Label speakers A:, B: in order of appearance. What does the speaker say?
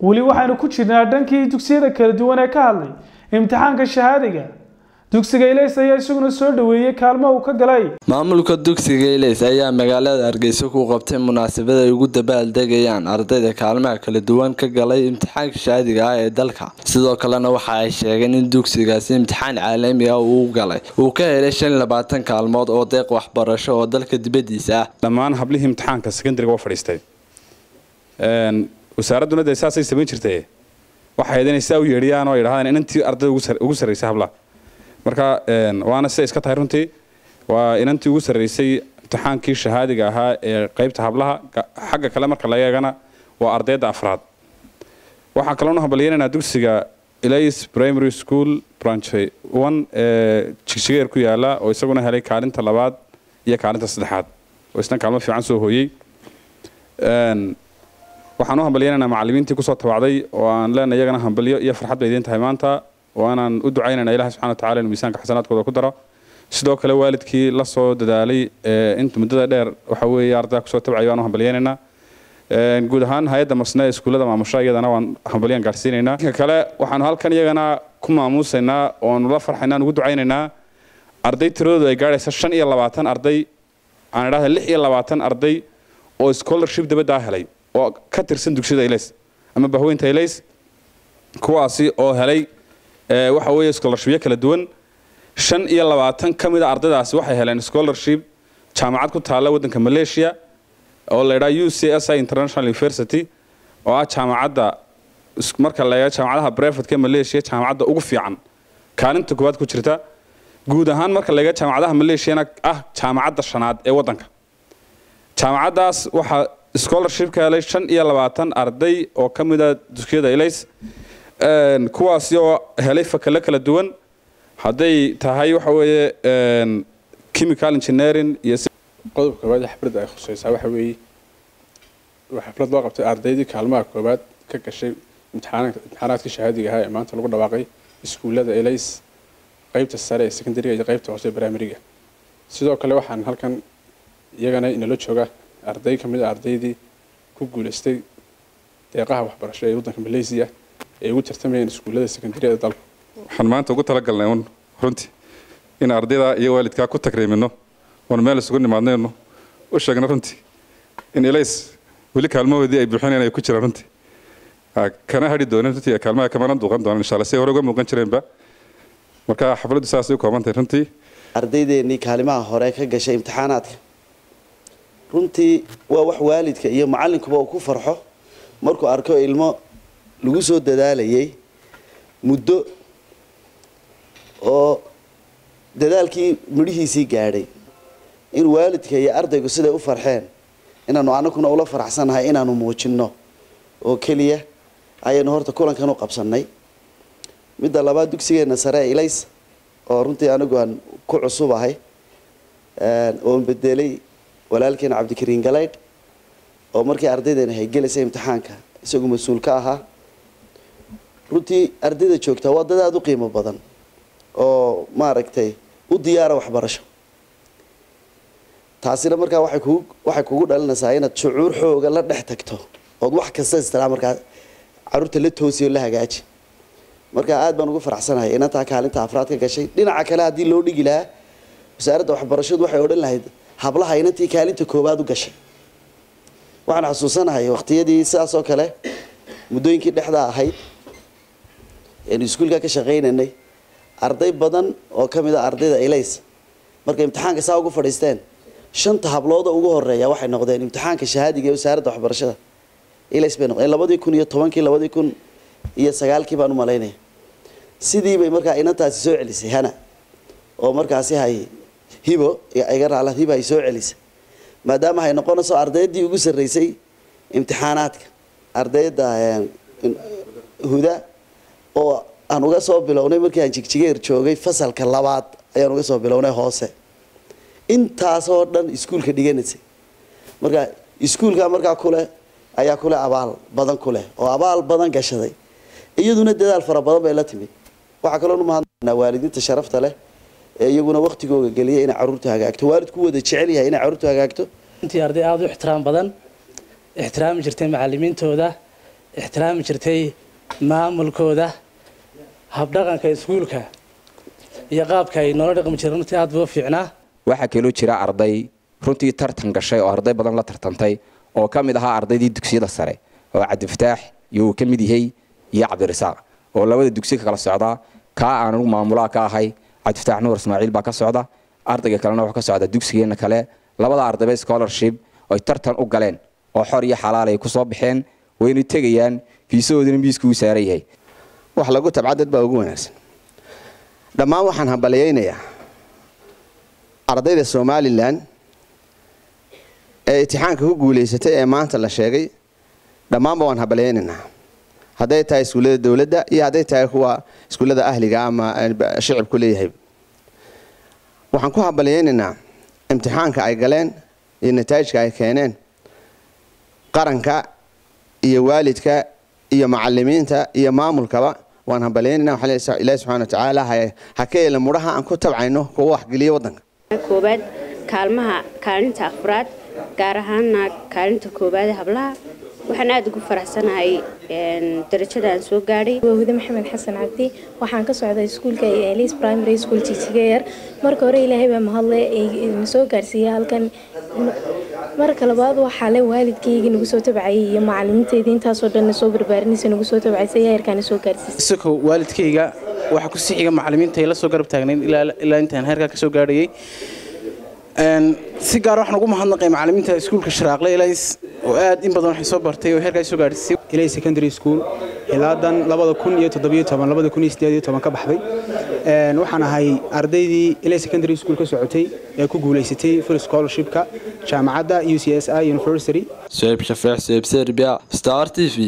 A: weli waxaynu ku jirnaa dhankii dugsiyada kala duwan ee ka hadlay imtixaanka shahaadiga dugsiga ilays ayaa isaguna soo dhoweeyey kaalmo uu ka galay
B: maamulka dugsiga ilays ayaa magaalada hargeysa ku qabtay munaasabad ay ugu dabaaldegayaan ardayda kaalmaha kala duwan ka galay imtixaanka shahaadiga ah ee dalka sidoo kalena waxa ay sheegeen in dugsigaasi imtixaan caalami ah uu galay uu ka helay shan labaatan kaalmood oo deeq waxbarasho oo dalka dibadiisa ah
C: dhammaan hablihii imtixaanka secondariga waa fadhiistay wasaaradduna dee saasay samayn jirtay waxay ahayd inay saa u yeedhiyaan oo yidhahdaan inantii ardayda ugu sarraysay hablaha marka waana siday iska tahay runtii waa inantii ugu sarraysay imtixaankii shahaadiga ahaa ee qaybta hablaha xagga kale marka laga eegana waa ardayda afraad waxaan kaloonu hambalyeynaynaa dugsiga ilays primary school branch one ee jigjigeer ku yaala oo isaguna helay kaalinta labaad iyo kaalinta saddexaad oo isna kaalmo fiican soo hooyey waxaan u hambalyeynaynaa macallimiintii kusoo tabacday oo aan leenahay iyagana hambalyo iyo farxad bay idiin tahay maanta waanaan u ducaynayna ilahi subxana watacala inuu miisaanka xasanaadkooda ku daro sidoo kale waalidkii la soo dadaalay inta muddada dheer waxa weeye ardayda kusoo tabcay waan u hambalyeynaynaa guud ahaan hay-adda masne ee iskuullada maamusha iyadana waan hambalyan gaarsiinaynaa inka kale waxaanu halkan iyagana ku maamuusaynaa oonu la farxaynaa aan ugu ducaynaynaa arday tiradoodu ay gaadhaysa shan iyo labaatan arday aan idhahda lix iyo labaatan arday oo scholarship dabaddaa helay oo ka tirsan dugsiyada ilays ama bahweynta ilays kuwaasi oo helay waxa weeye scholarshipyo kala duwan shan iyo labaatan ka mid a ardaydaasi waxay heleen scholarship jaamacad ku taalla waddanka malaysia oo la yidhaha u c s i international university oo ah jaamacadda marka la eego jaamacadaha brevetka ee malaysia jaamacadda ugu fiican kaalinta koowaad ku jirta guud ahaan marka la eego jaamacadaha malaysiana ah jaamacadda shanaad ee waddanka jaamacaddaas waxaa scholarship ka helay shan iyo labaatan arday oo ka mid a dugsiyada ilays kuwaasi oo helay fakale kala duwan hadday tahay waxa weeye chemical engineering iyo
D: qodobka koowaad ee xafladda ay khusaysaa waxa weeye waa xaflad loo qabtay ardaydii kaalmaha koowaad ka gashay imtixaanaadkii shahaadiga ahaa ee maanta lagu dhawaaqay iskuullada elays qaybta sare ee secondariga iyo qaybta hoose ee brimariga sidoo kale waxaan halkan iyagana inala jooga arday ka mid a ardaydii ku guulaystay deeqaha waxbarasho ee waddanka malaysia ay ugu tartamayeen iskuullada secondariyada dalka
E: waxaan maanta ugu talagalnay un runtii in ardayda iyo waalidkaa ku takriimino oon meel isugu nimaadnayno u sheegno runtii in elays weli kaalmahoodii ay buuxinayaan ay ku jiraan runtii kana hadhi doonin runtii kaalmaha kamana duuqan doonan insha allah si hore uga muuqan jireenba marka xafladdu saasay u koobantahay runtii
F: ardaydeenii kaalimaha hore ka gashay imtixaanaadka runtii waa wax waalidka iyo macallinkuba uu ku farxo markuu arko ilmo lagu soo dadaalayay muddo oo dadaalkii midhihiisii gaadhay in waalidka iyo ardaygu siday u farxeen inaanu anaguna ula faraxsannahay inaanu muujinno oo keliya ayaynu horta kulankan u qabsannay midda labaad dugsigeenna sare ee ilays oo runtii anigu aan ku cusubahay oon bedelay walaalkeena cabdikariin galaydh oo markii ardaydeena haygelaysa imtixaanka isagu mas-uul ka ahaa runtii ardayda joogtaa waa dad aada u qiimo badan oo maaragtay u diyaara waxbarasho taasina markaa waxay kugu waxay kugu dhalinaysaa inaad shucuur xooga la dhex tagto ood wax kasta istilaa markaa caruurta la toosiyo la hagaaji marka aad baan ugu faraxsanahay inantaa kaalinta afraad ka gashay dhinaca kale haddii loo dhigi lahaa wasaaradda waxbarashadu waxay odhan lahayd hablaha inantii kaalinta koowaad u gashay waxaan xasuusanahay waqtiyadii sidaas oo kale muddooyinkii dhexdaa ahayd eenu iskuulka ka shaqaynaynay arday badan oo ka mid a ardayda ilays markay imtixaanka saa ugu fadhiisteen shanta hablooda ugu horeeya waxay noqdeen imtixaanka shahaadiga ee wasaaradda waxbarashada ilays bay noqdeen labadii kun iyo tobankii labadii kun iyo sagaalkii baan u malaynaya sidii bay markaa inantaasi soo celisay hana oo markaasi hay hibo iga raala hibo ay soo celisay maadaama hay noqonayso ardaydii ugu sarreysay imtixaanaadka ardayda huda oo aan uga soo bilownay markii aan jigjigeer joogay fasalka labaad ayaan uga soo bilownay hoose intaasoo dhan iskuulka dhiganaysay marka iskuulka markaa kuleh ayaa kuleh abaal badan kuleh oo abaal badan gashaday iyaduna dadaal fara badan bay la timid waxaa kaloo mahadnaa waalidiinta sharafta leh ee iyaguna waktigooga geliya inay caruurta hagaagto waalidku wada jecel yahay inay caruurta hagaagto
G: intii arday aada u ixtiraam badan ixtiraami jirtay macalimiintooda ixtiraami jirtay maamulkooda habdhaqanka iskuulka iyo qaabka ay noola dhaqmi jireen runtii aad buu fiicnaa
H: waxaa kaloo jira arday runtii tartan gashay oo arday badan la tartantay oo ka mid ahaa ardaydii dugsiyada sare oo cabdifataax iyo uu ka mid yahay iyo cabdirasaaq oo labada dugsi ka kala socdaa kaa aan anugu maamulaha ka ahay cabdifataax nuur ismaaciil baa ka socda ardayga kalena wuxuu ka socdaa dugsigeena kale labada ardayba scholarship ay tartan u galeen oo xor iyo xalaal ay kusoo baxeen wayna tegayaan fiisahoodina miisku u saaran yahay
F: wax lagu tabca dad baa ugu wanaagsan dhammaan waxaan hambalyaynayaa ardayda somalilan ee itixaanka ku guulaysatay ee maanta la sheegay dhammaanba waan hambalyaynaynaa hadday tahay iskuullada dowladda iyo hadday tahay kuwa iskuullada ahliga ama shicibku leeyahay waxaan ku hambalyaynaynaa imtixaanka ay galeen iyo nataa'ijka ay keeneen qaranka iyo waalidka iyo macalimiinta iyo maamulkaba waan hambalyaynayna waxaan ilaahi subxana watacaala ha ka yeela mudhaha aan ku tabcayno kuwa waxgeliya waddanka
I: koobaad kaalmaha kaalinta afraad gaar ahaana kaalinta koobaad ee hablaha waxaan aada ugu faraxsanahay darajada aan soo gaadhay
J: wahude maxamed xasan cabdi waxaan ka socday iskuulka elis primary school jijigayar marka hore ilaahay baa mahadle na soo gaarsiiyey halkan marka labaad waxaa le waalidkayga nagu soo tabcayay iyo macalimiinteydii intaasoo dhan na soo barbaarinaysa nagu soo tabcaysay heerkaana soo gaarsiisay
G: isagoo waalidkayga waxaa kusii xiga macalimiinta ay la soo garab taagnayd ilaa intaan heerkaa ka soo gaadhayay si gaar waxaan ugu mahadnaqay macalimiinta iskuulka sharaaqle ilays oo aad in badan waxay soo bartay oo heerkaa soo gaadhisay
K: ilay secondary school ilaadan labada kun iyo toddobiyo toban labada kun iyo sideed iyo toban ka baxday waxaan ahay ardaydii ilay secondary school ka socotay ee ku guulaysatay full scholarshipka jaamacadda u c s i university
B: suhayb shafeex suhayb serbia star t v